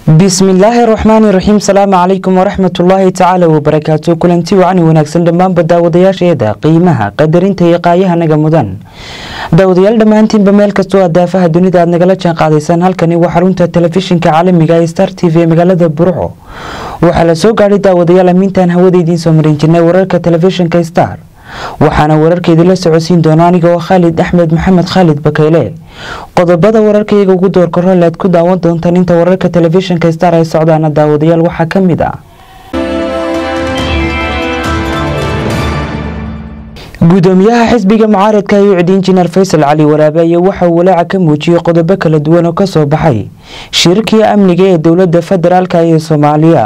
bismillaahi raxmaani raxiim salaamu calaykum waraxmatullaahi tacaala wabarakaatu kulanti wacni wanaagsan dhammaanba daawadayaasheeda qiimaha qadarinta iyo qaayahanaga mudan daawadayaal dhammaantiinba meel kastoo aad daafaha dunida aad nagala jaan qaadaysaan halkani waa xarunta telefishinka caalamiga ee star t v ee magaalada burco waxaa la soo gaadhay daawadayaal amiintaan hawada idiin soo marin jirnay wararka telefishinka star waxaana wararka idinla socodsiin doona aniga oo khaalid axmed maxamed khaalid bakayle qodobada wararkaiyaga ugu doorka role aad ku daawan doontaan inta wararka telefishinka star ay socdaana daawadayaal waxaa ka mid ah gudoomiyaha xisbiga mucaaradka ayuu cid injineer faysal cali waraabe ayaa waxa uu walaaca ka muujiyey qodobo kala duwan oo kasoo baxay shirkii amniga ee dowlada federaalk ee soomaaliya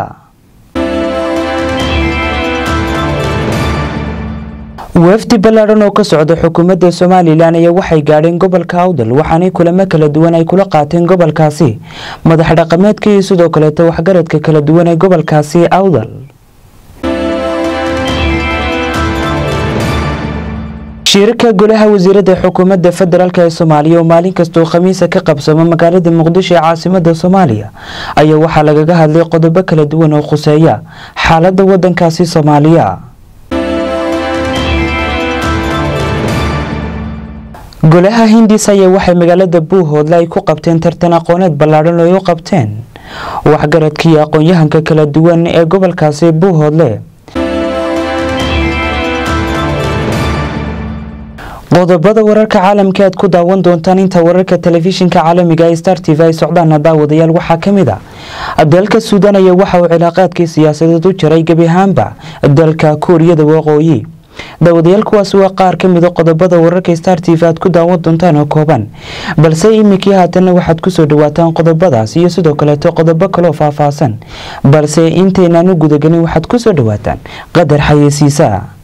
wafdi ballaadhan oo ka socda xukuumadda somalilan ayaa waxay gaadheen gobolka awdal waxaanay kulamo kala duwan ay kula qaateen gobolkaasi madax dhaqameedka iyo sidoo kaleeto waxgaradka kala duwan ee gobolkaasi awdal shirka golaha wasiirada xukuumadda federaalk ee soomaaliya oo maalin kastoo khamiisa ka qabsamo magaalada muqdisho ee caasimada soomaaliya ayaa waxaa lagaga hadlay qodobo kala duwan oo khuseeya xaalada wadankaasi soomaaliya golaha hindis ayaa waxay magaalada buuhoodle ay ku qabteen tartan aqooneed ballaadhan oo ay u qabteen waxgaradkii aqoon-yahanka kala duwan ee gobolkaasi buuhoodle qodobada wararka caalamka aad ku daawan doontaan inta wararka telefishinka caalamiga ee star t v ay socdaana daawadayaal waxaa ka mid a dalka suudaan ayaa waxa uu cilaaqaadkii siyaasadeed u jaray gebi ahaanba dalka kuuriyada waqooyi daawadayaal kuwaas waa qaar ka mida qodobada wararka star t v aad ku daawan doontaan oo kooban balse iminkii haatanna waxaad kusoo dhawaataan qodobadaas iyo sidoo kaleeto qodobo kaloo faahfaahsan balse intaynaan u gudagelin waxaad kusoo dhawaataan qadar xayeysiisa